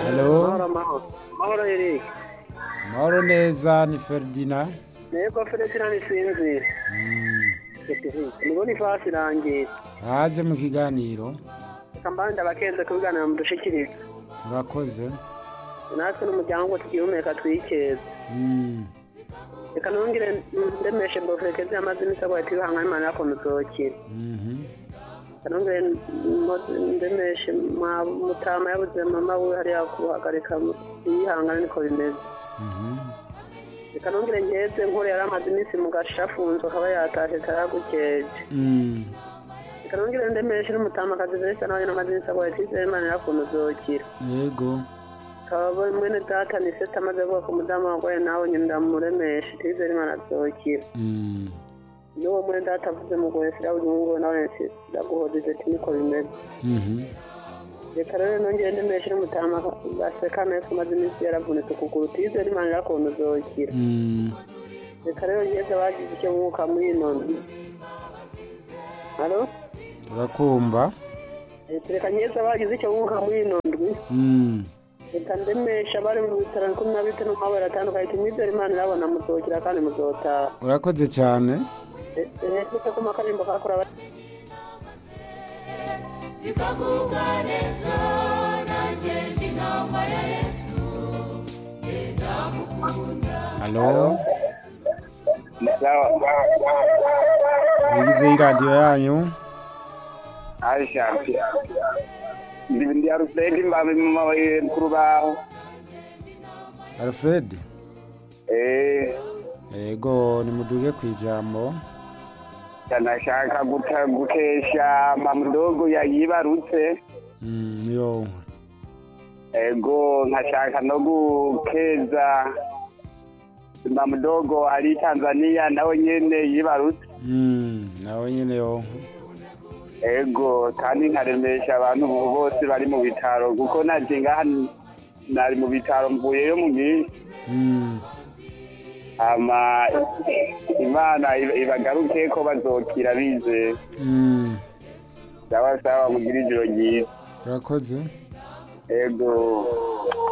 Halo, Mahoro mahoro. Mahoro Eric. mahoro neza ni Ferdinand. Nego Ferdinand nisinzi. Mm, Nibona ifasi irangiye. Haze mu kiganiro. Reka mbande abakenze kubiganira mu dushikiriza. Murakoze. Natwe n'umuryango tugihumeka twikeza. Mm, Reka nongere ndemeshe mbofekeze amazi n'isabwa ati bihangana Imana yako muzokira. mhm, Reka nongere ndemeshe mwa mutama yabuze mama we hariya kuhagarika yihangana niko bimeze. mhm. Reka nongere nkeze nkore yari amaze iminsi mu gashafunzwe akaba yatashe taragukeje. Mm, Reka nongere ndemeshe n'umutamakazi Vanessa nawe n'amazi n'isabwa ati Imana yako muzokira. Yego. kaba mwene data ni seta amaze kuvuga ku mudamu wagoye nawe nyine ndamuremesha twizere imana azokira Mm, n'uwo mwene data avuze mugoye sirabuze umuhungu we nawe ndaguhojeje ati niko bimeze mhm. reka rero nongere ndemeshe n'umutama gaseka nawe ko amaze iminsi yaravunitse ukuguru twizere imana irakuntu uzokira Mm, reka rero ngeze bagize icyo mwuka muri ino ndwi halo Turakumva. Eh, reka ngeze bagize icyo mwuka muri ino ndwi Mm, reka ndemesha bari mu bitaro cumi na bitanu mabara atandukanye ati mwizere imana irabona muzokira kandi muzotaha urakoze cyane. ese ko makarimbo kakora zikavuga neza nanjye ndi inama ya yesu genda mukunda Halo, Sawa. yigize iradiyo yanyu. Aisha. Ndi ndi Alfred mbabe mu mabaye ku rubaho. Alfred. Eh, Yego, nimuduge ku ijambo. nashaka guta gukesha mamudogo yayibarutse. Mm, yo. Ego nkashaka no gukeza mamudogo ari Tanzania nawe nyene yibarutse. Mm, nawe nyine yo. Ego kandi nkaremesha abantu bose bari mu bitaro kuko naje ngaha nari mu bitaro mvuyeyo mu minsi. Mm, ama imana iba- ibagaruke ko bazokira bize mm. sawa sawa mugira ijoro ryiza Urakoze. ego